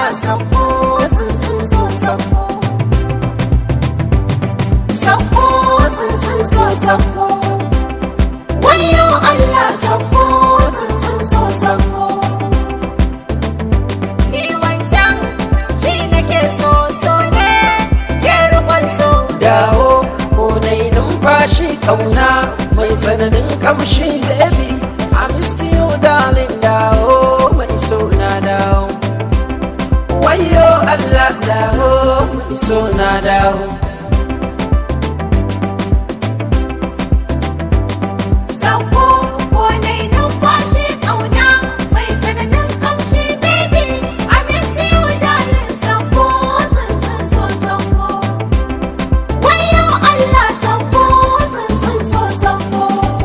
sako tsuntsun so sako sako tsuntsun so sako wayo Allah sako tsuntsun so sako ni wancan shi nake so so ne ke rukun so dawo ko na yi numfashi kauna mai tsananin kamshi baby I missed you darling dawo mai so na dawo wayo Allah dawo mai so na dawo Sako ko dai numfashi ƙauna mai tsananin ƙamshi baby I miss you darling sako tsuntsun so sako Wayo Allah sako tsuntsun so sako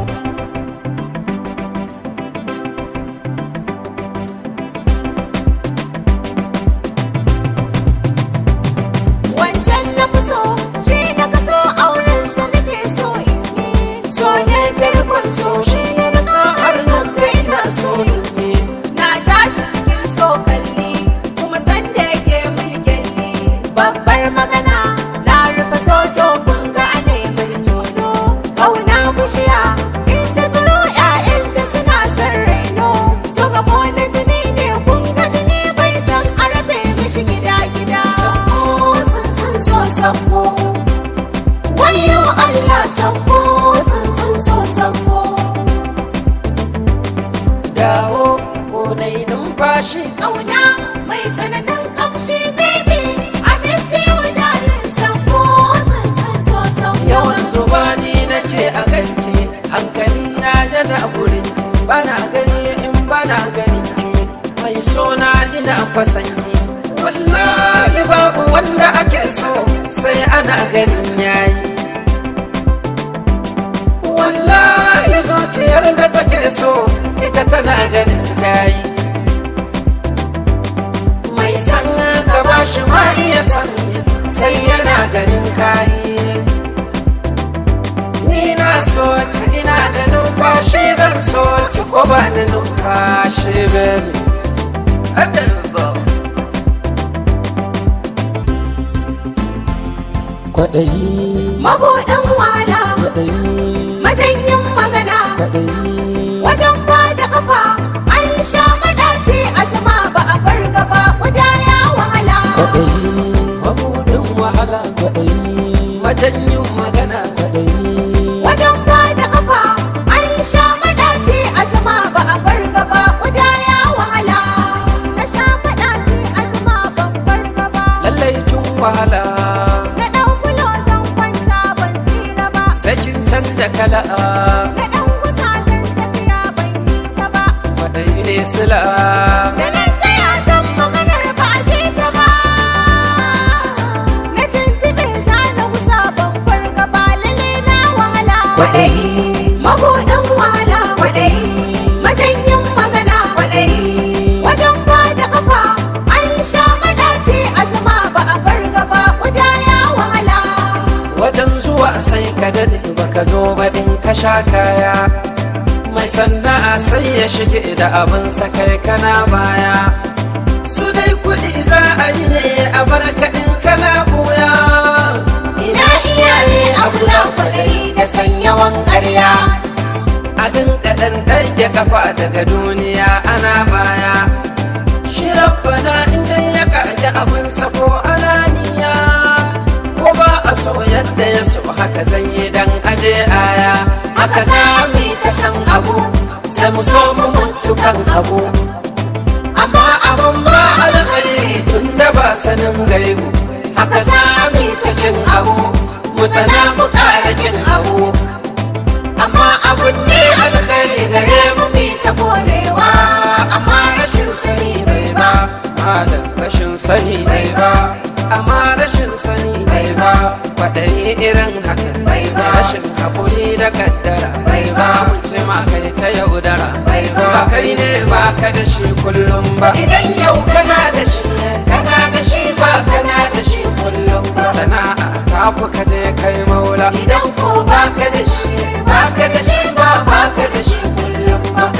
Wancan na fi so shi na kaso aurensa nake so in yi So ne farkon so shi ya riga har nan kai na so in yi Na tashi cikin so kalli kuma sanda yake mulkin ni Babbar magana na rufe so tofin ga ane tono Kauna bushiya in ta tsiro ƴaƴanta suna son raino So gamo na jini ne kun ga jini bai san arabe mishi gida gida Sako tsuntsun so sako Wayo Allah sako tsuntsun so sako dawo ko na yi numfashi Ƙauna mai tsananin ƙamshi baby I miss you darling sako tsuntsun so sako yawan zuba ni na ce a kanki hankali na jana gurin bana gani in bana gani mai so na ji na kwasanki wallahi babu wanda ake so sai ana ganin yayi wallahi zuciyar da take so ita tana ganin yayi mai san ka bashi ma iya san sai yana ganin kayi ni na so ki ina da numfashi zan so ki ko ba da numfashi baby Adabo. kwaɗayi Mabuɗin wahala kwaɗayi majanyin magana kwaɗayi wajen ba da ƙafa an sha madaci azuma ba a farga ba ƙuda ya wahala kwaɗayi mabudin wahala kwaɗayi majanyin magana kwaɗayi wajen ba da ƙafa an sha madaci azuma ba a farga ba ƙuda ya wahala na sha madaci azuma ban farga ba lallai kin wahala na ɗan kulo zan kwanta ban tsira ba sai kin canja kala na ɗan kusa zan tafiya ban yi ta ba kwaɗayi ne sila Da na tsaya zan maganar ba a ji ta ba Na tuntube za na gusa ban farga ba lalle na wahala Kwaɗayi. Mabuɗin wahala Kwaɗayi Majanyin magana Kwaɗayi Wajen ba da ƙafa An sha madaci azuma ba a farga ba Ƙuda ya wahala wajen zuwa sai ka dade baka zo ba in ka sha kaya mai sana'a sai ya shige da abin sa kai kana baya su dai kuɗi za a yi ne a barka in kana buya Ina iyaye abu na kwaɗayi da sanyawan ƙarya a dinka ɗan ɗage kafa daga duniya ana baya shi rabbana inda ya kaji abin sa ko ananiya ko ba a so yadda ya so haka zai yi dan aje aya haka za mu yi ta san abu sai mu so mu mutu kan abu amma abun ba alkhairi tun da ba sanin gaibu haka za mu yi ta kin abu mu tsana mu ƙara kin abu amma abun ne alkhairi gare mu mi ta korewa amma rashin sani bai ba malam rashin sani bai ba amma rashin sani bai ba kwaɗayi irin haka bai ba rashin haƙuri da kaddara bai ba mun ce ma kai ta yaudara bai ba ba kai ne ba ka da shi kullum ba idan yau kana da shi kana da shi ba kana da shi kullum sana'a ta fi ka je kai maula idan ko ba ka da shi ba ka da shi ba ba ka da shi kullum ba ka roƙa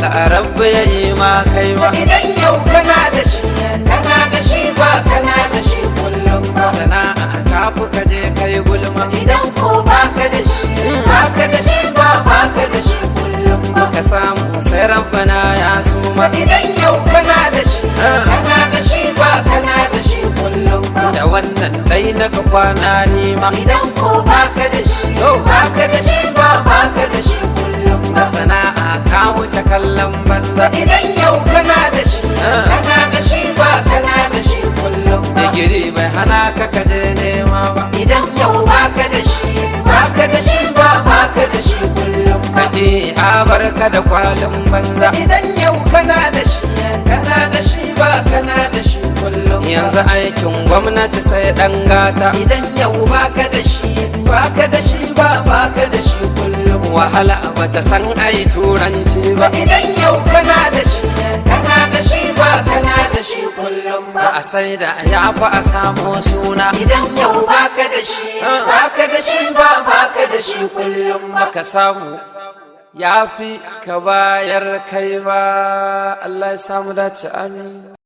Allah rabbi ya yi ma kai ma idan yau kana da shi kana da shi ba kana da shi kullum ba sana'a ta fi ka je kai gulma idan ko baka da shi baka da shi ba baka da shi kullum ba ka samu sai rabbana ya suma idan yau kana da shi kana da shi ba kana da shi kullum ba da wannan dai na ka kwana nima idan ko baka da shi baka da shi ba baka da shi kullum da ba sana'a ka wuce kallon banza idan yau kana da shi kana da shi ba kana da shi kullum ba digiri bai hana ka kaje nema ba idan yau baka da shi baka da shi ba baka da shi kullum ba kaje a barka da kwalin banza idan yau kana da shi kana da shi ba kana da shi kullum ba. yanzu aikin gwamnati sai dan gata idan yau baka da shi baka da shi ba baka da shi kullum ba. wahala bata san ai turanci ba idan yau kana da shi kana da shi ba kana da shi kullum ba a sai da ya fi a samu suna idan yau baka da shi baka da shi ba baka da shi kullum ba ka samu ya fi ka bayar kai ba Allah ya samu dace amin